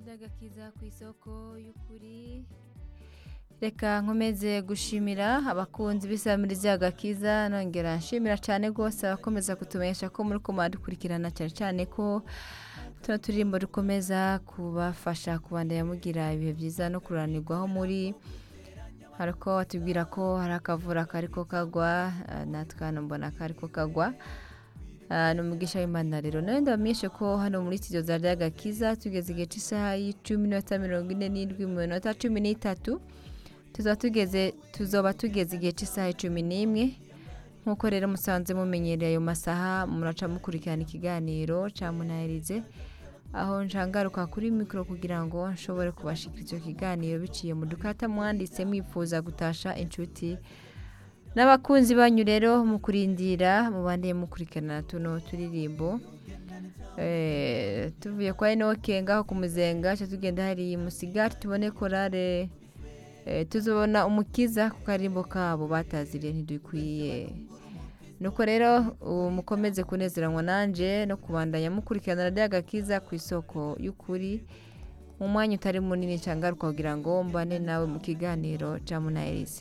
agakiza ku isoko y'ukuri reka nkomeze gushimira abakunzi b'isamirizi agakiza nongera nshimira cyane rwose abakomeza kutumenyesha ko muri kumara dukurikirana cyane cyane ko tuno turirimbo dukomeza kubafasha kubandanya mugira ibihe byiza no kuranirwaho muri hariko batubwira ko hari akavura kariko kagwa natwe hano mbona kariko kagwa ni umugisha w'imana rero nawe ndabamenyeshe ko hano muri studio za agakiza tugeze igihe cy'isaha y'icumi n'iminota mirongo ine n'indwi mu minota cumi n'itatu tuzaba tugeze tuzoba tugeze igihe cy'isaha icumi n'imwe nk'uko rero musanze mumenyereye ayo masaha muraca mukurikirana ikiganiro cya munayirize aho nshangaruka kuri mikoro kugira ngo nshobore kubashikira icyo kiganiro biciye mu dukata mwanditse mwifuza gutasha inshuti n'abakunzi banyu rero mu kurindira mubandeye mukurikirana tuno turirimbo tuvuye kwa enoke ngaho ku muzenga cyo tugenda hari musigati tubone korale tuzobona umukiza ku karimbo kabo bataziriye ntidukwiye nuko rero mukomeze kunezeranwa nanjye no kubandanya mukurikirana radiyo agakiza ku isoko y'ukuri mu mwanya utari munini cyangwa kugira ngo mbane nawe mu kiganiro cya munayirizi